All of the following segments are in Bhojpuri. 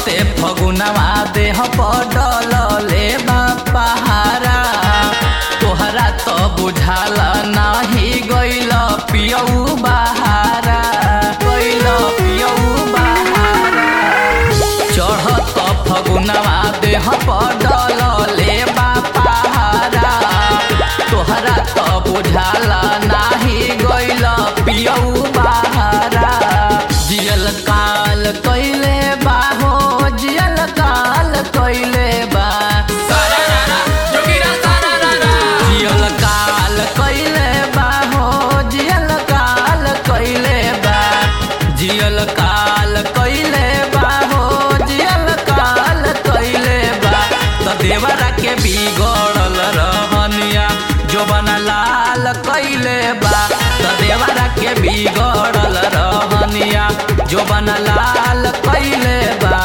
चढ़ते फगुनवा देह पडल ले पहारा तोहरा तो बुझाल नाही गइल पियऊ बहारा गइल पियऊ बहारा चढ़त फगुनवा देह पडल ले पहारा तोहरा तो बुझाल नाही गइल पियऊ बहारा जियल काल कइले बा हो जियल काल कइले बा जियल काल कइले बा हो जियल काल कइले बा जियल काल कइले बा हो जियल काल कइले बा त देवरा के बिगड़ल रहनिया जोबन लाल कइले बा त देवरा के बिगड़ल रहनिया जोबन लाल कइले बा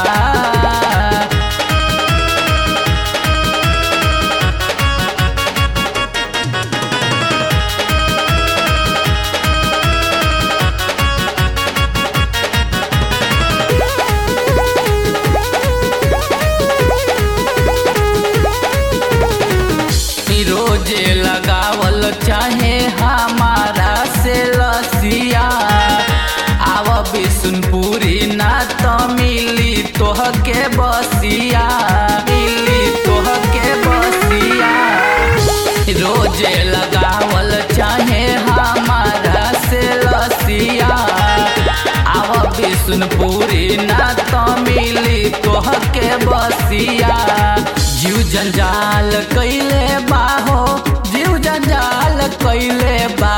रोजे लगावल चाहे हमारा से लसिया आव बिसुनपुरी ना तो मिली तोह के बसिया मिली तोह के बसिया रोजे लगावल चाहे हमारा से लसिया आव बिसुनपुरी ना तो मिली तोह के बसिया जीव जंजाल कैले बा हो जीव जंजाल कैले बा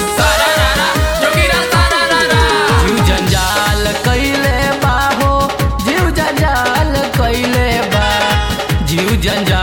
जीव जंजाल कैले बा हो जीव जंजाल कैले बा जीव जंजाल